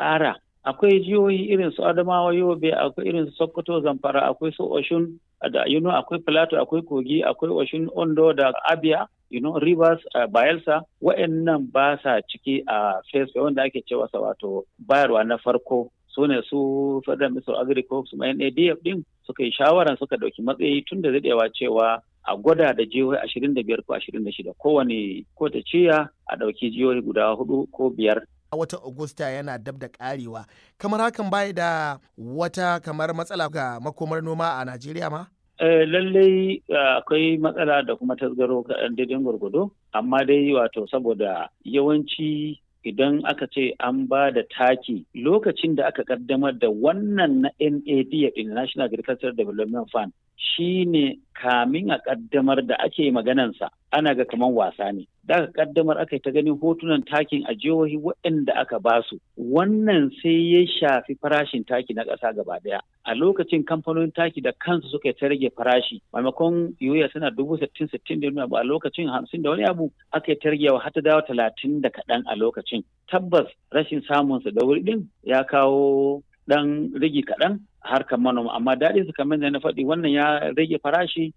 ƙara akwai jihohi irin su adamawa yobe akwai irin su sokoto zamfara akwai su oshun da you know, akwai plateau akwai kogi akwai oshun ondo da abia you know, rivers uh, bayelsa wa'annan ba sa ciki a uh, face wanda ake cewa sa wato bayarwa na farko su ne su federal minister of agriculture su NADF din suka yi shawaran suka dauki matsayi tun da daɗewa cewa a gwada da jihohi ashirin da biyar ko ashirin da shida kowane ko ta ciya a ɗauki jihohi guda hudu ko biyar a watan Agusta yana dab da karewa kamar hakan bai da wata kamar matsala ga makomar noma a Najeriya ma? Uh, lallai akwai uh, matsala da kuma tasgaro kaɗan daidai gwargwado amma dai wato saboda yawanci idan aka ce an ba da taki lokacin da aka kaddamar da wannan na NAD National Agricultural Development Fund shi ne kamin a kaddamar da ake maganansa ana ga kaman wasa ne da aka kaddamar aka ta ganin hotunan takin a jihohi waɗanda aka basu wannan sai ya shafi farashin taki na ƙasa gaba ɗaya a lokacin kamfanonin taki da kansu suka ta rage farashi maimakon yoya suna dubu sittin sittin da wani abu a lokacin hamsin da wani abu aka ta ragewa har ta dawo talatin da kaɗan a lokacin tabbas rashin samunsa da wuri ɗin ya kawo ɗan rage kaɗan harkar manoma amma daɗin su kamar da na faɗi wannan ya rage farashi